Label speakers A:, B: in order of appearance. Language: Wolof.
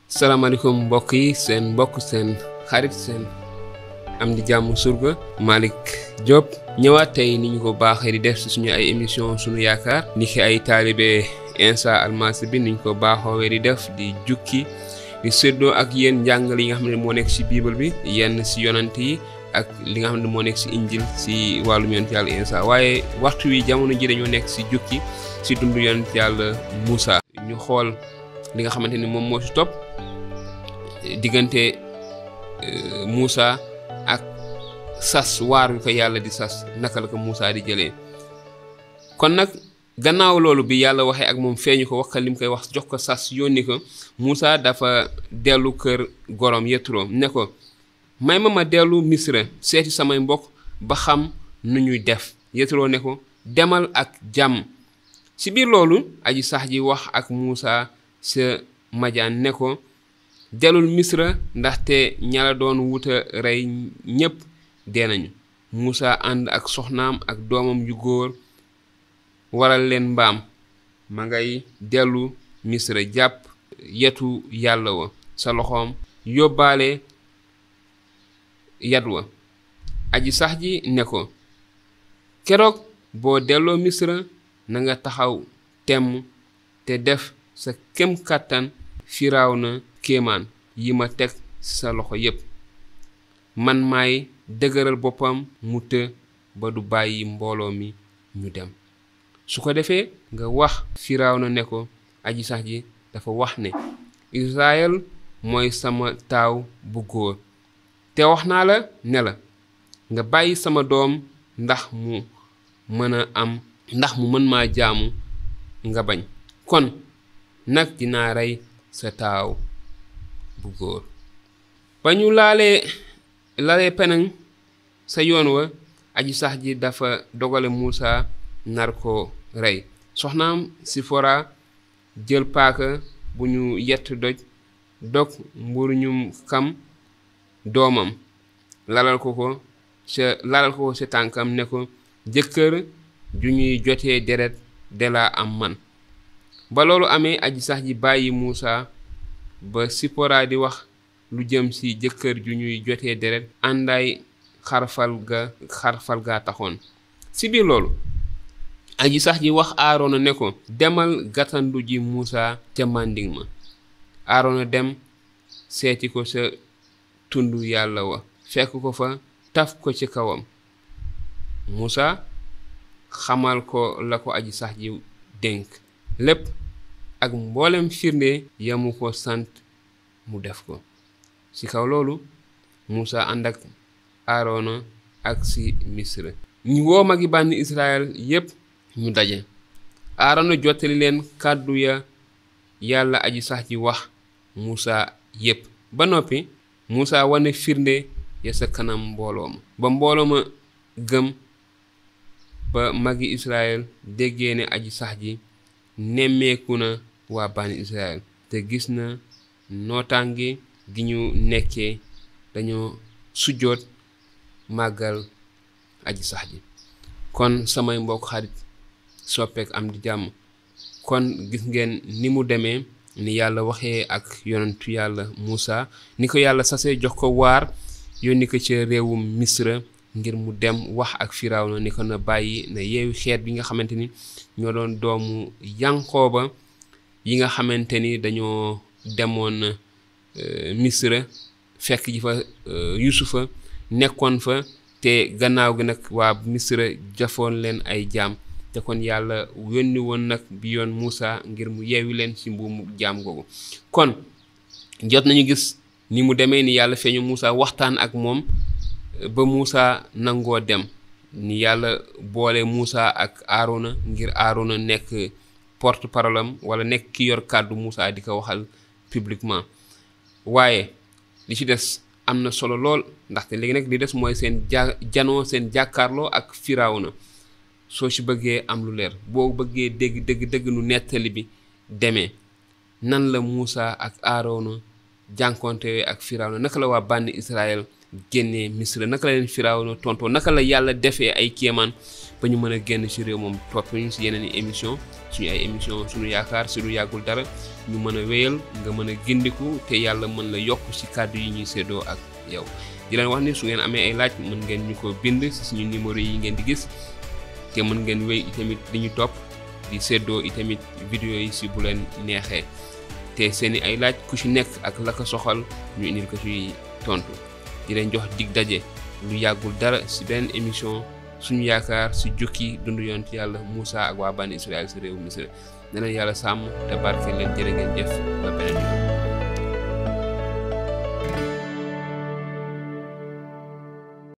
A: salaamaaleykum mbokk yi seen mbokk seen xarit seen am di jàmm surga Malick Diop ñëwaat tey ni ñu ko baaxee di def si suñu ay émission suñu yaakaar ni ki ay taalibe Insa Almasi bi ni ñu ko baaxoowee di def di jukki di séddoo ak yéen njàngale yi nga xam ne moo nekk si bible bi yenn si yonant yi ak li nga xam ne moo nekk si injil si wàllum yonent yàlla Insa waaye waxtu wi jamono ji dañoo nekk si jukki si dund yonent yàlla Moussa ñu xool li nga xamante ni moom moo si topp diggante Moussa ak sas waar wi ko yàlla di sas naka la ko Moussa di jëlee kon nag gannaaw loolu bi yàlla waxee ak moom feeñu ko wax ko li mu koy wax jox ko sas yónni ko Moussa dafa dellu kër gorom Yetro ne ko may ma ma dellu Misra seeti samay mbokk ba xam nu ñuy def Yetro ne ko demal ak jàmm ci biir loolu aji sax ji wax ak Moussa sa majaan ne ko delul misra ndaxte ñala doon wuta rey ñépp dee nañu Moussa ànd ak soxnaam ak doomam yu góor waral leen mbaam ma ngay dellu misra jàpp yetu yàlla wa sa loxoom yóbbaale yat wa aji sax ji ne ko keroog boo delloo misra na nga taxaw temm te def sa kem kàttan firaaw na kéemaan yi ma teg sa loxo yépp man maay dëgëral boppam mu të ba du bàyyi mbooloo mi ñu dem su ko defee nga wax firaaw na ne ko aji sax ji dafa wax ne Israël mooy sama taaw bu góor te wax naa la ne la nga bàyyi sama doom ndax mu mën a am ndax mu mën maa jaamu nga bañ kon nag dinaa rey sa taaw bu góor ba ñu laalee lalee penaŋ sa yoon wa aji sax ji dafa dogale Moussa nar ko rey soxnaam Sifora jël paaka bu ñu yett doj dog mburu ñum kam doomam lalal ko ko sa lalal ko sa tànkam ne ko jëkkër ju ñuy jotee deret de laa am man ba loolu amee aji sax ji bàyyi Moussa ba Sipora di wax lu jëm ci jëkkër ju ñuy jotee deret àndaay xarfal ga xarfal gaa taxoon ci biir loolu aji sax ji wax Aarona ne ko demal gàttandu ji Moussa ca mànding ma Aarona dem seeti ko sa tund yàlla wa fekk ko fa taf ko ci kawam Moussa xamal ko la ko aji sax ji dénk lépp ak mboolem firnde yamu ko sant mu def ko ci kaw loolu Moussa ànd ak Aarona ak ci Misra ñu woo magi bànni Israël yépp ñu daje Aarona jottali leen kàddu ya yàlla aji sax ji wax Moussa yépp ba noppi Moussa wane firnde ya sa kanam mbooloo ma ba mbooloo ma gëm ba magi Israël déggee ne aji sax ji nemmeeku na waa bani Israël te gis na nootaange gi ñu nekkee dañoo sujjoot màggal aji sax ji kon samay mbokk xarit soppeek am di jàmm kon gis ngeen ni mu demee ni yàlla waxee ak yonentu yàlla Moussa ni ko yàlla sasee jox ko waar yónni ko ca réewum Misra ngir mu dem wax ak Firawna ni ko na bàyyi na yeewi xeet bi nga xamante ni ñoo doon doomu Yankooba yi nga xamante ni dañoo demoon Misra fekk ji fa Yusufa nekkoon fa te gannaaw gi nag waa Misra jafoon leen ay jaam te kon yàlla yónni woon nag bi yoon Moussa ngir mu yeewi leen ci mbuumu jaam googu kon jot nañu gis ni mu demee ni yàlla feeñu Moussa waxtaan ak moom ba Moussa nangoo dem ni yàlla boole Moussa ak Aarona ngir Aarona nekk porte parole am wala nekk ki yor kàddu Moussa di ko waxal publiquement waaye li ci des am na solo lool ndaxte léegi nag li des mooy seen ja janoo seen jàkkaarloo ak Firawna soo ci bëggee am lu leer boo bëggee dégg dégg dégg nu nettali bi demee nan la Moussa ak Aarona jànkonte ak firawna naka la waa bànni Israël génnee Misra naka la leen firawna tontoo naka la yàlla defee ay kéemaan ba ñu mën a génn ci réew moom topp ñu ci yeneen i émission suñu ay émission suñu yaakaar si lu yàggul dara ñu mën a wéyal nga mën a gindiku te yàlla mën la yokk ci kàddu yi ñuy séddoo ak yow di leen wax ni su ngeen amee ay laaj mën ngeen ñu ko bind ci suñu numéro yi ngeen di gis te mën ngeen wéy itamit di ñu topp di séddoo itamit vidéo yi ci bu leen neexee te seeni ay laaj ku ci nekk ak la ko soxal ñu indil ko ci tontu di leen jox dig daje lu yàggul dara ci benn émission suñu yaakaar ci jukki dundu yoon ci yàlla Moussa ak waa bànni Israël ci réew Misra ne leen yàlla sàmm te barke leen jërë ngeen jëf ba beneen yoon